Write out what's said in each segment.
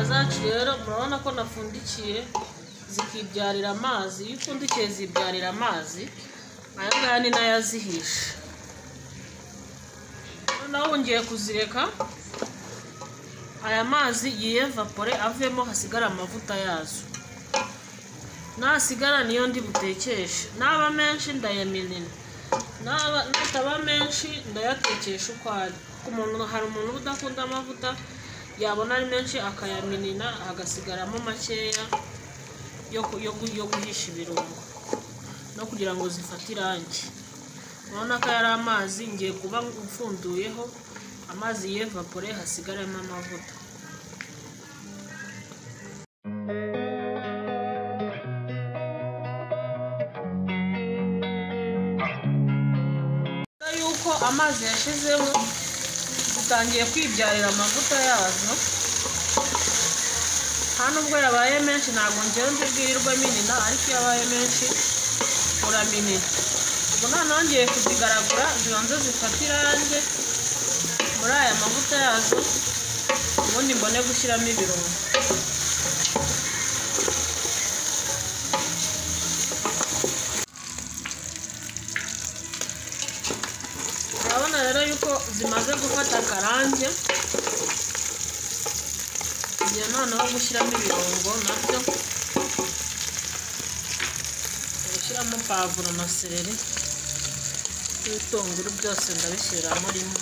zacu rero murabona ko napfundikiye zikibyarira amazi iyo upfundikiye zibyarira amazi aya ngaya ni nayo azihisha noneho wongeye kuzireka aya mazi yiyevapore avemo hasigara amavuta yazo nasigara niyo ndi butekeshe naba menshi ndayaminina nataba menshi ndayatekesha uko ari ku muntu hari umuntu udakunda amavuta yabona ari menshi akayaminina hagasigaramo makeya yo guhisha ibirungo no kugira ngo zifate irangi urabona ko yari amazi ngiye kuba mfunduyeho amazi yevapore hasigaramo amavuta yuko amazi yashizemo zitangiye kwibyarira amavuta yazo nta nubwo yabaye menshi ntabwo ngewe ndi bwirirwe minina ariko iyo abaye menshi uraminina ubu noneho ngiye kuzigaragura zibanze zifate irangi muri aya mavuta yazo ubundi mbone gushyiramo ibirungo urabona rero yuko zimaze gufata akarange ngiye noneho gushyiramo ibirungo nabyo gushyiramo pavuro na seleri n'ibitunguru byose ndabishyira murimo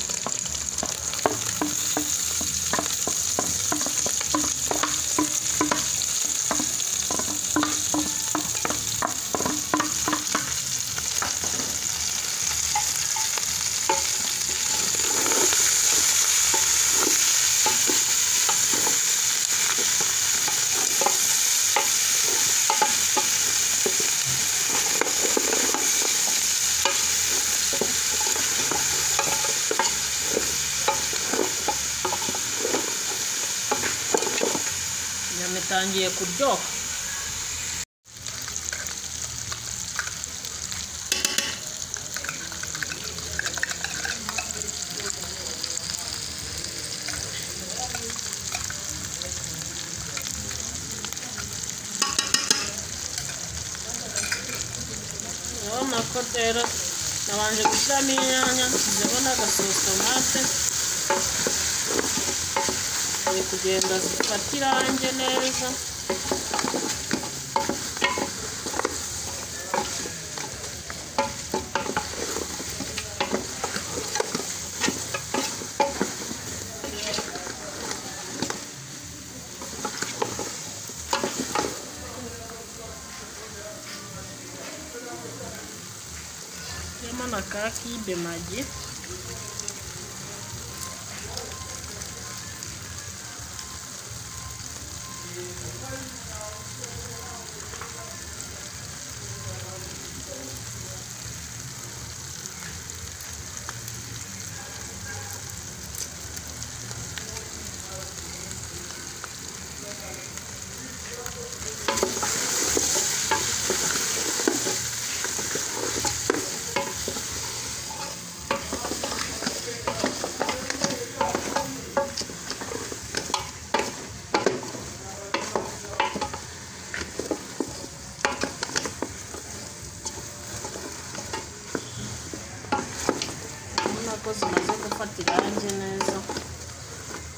inyama itangiye kuryoha urabona ko rero nabanje gushyiramo inyanya nshyizemo n'agasotomate ziri kugenda zifata irangi neza harimo na ka kibe magi urabona ko zimaze gufata irangi neza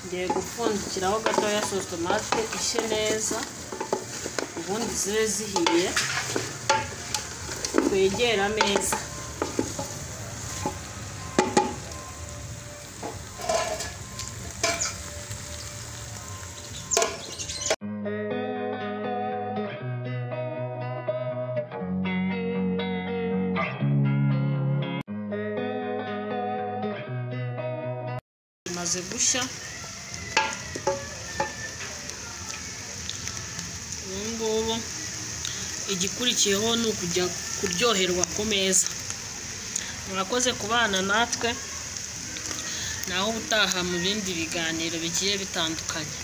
ngiye gupfundikiraho gatoya sotomate ishye neza ubundi zibe zihiye twegere ameza bimaze gushya ubu ngubu igikurikiyeho ni ukujya kuryoherwa ku meza murakoze kubana natwe naho ubutaha mu bindi biganiro bigiye bitandukanye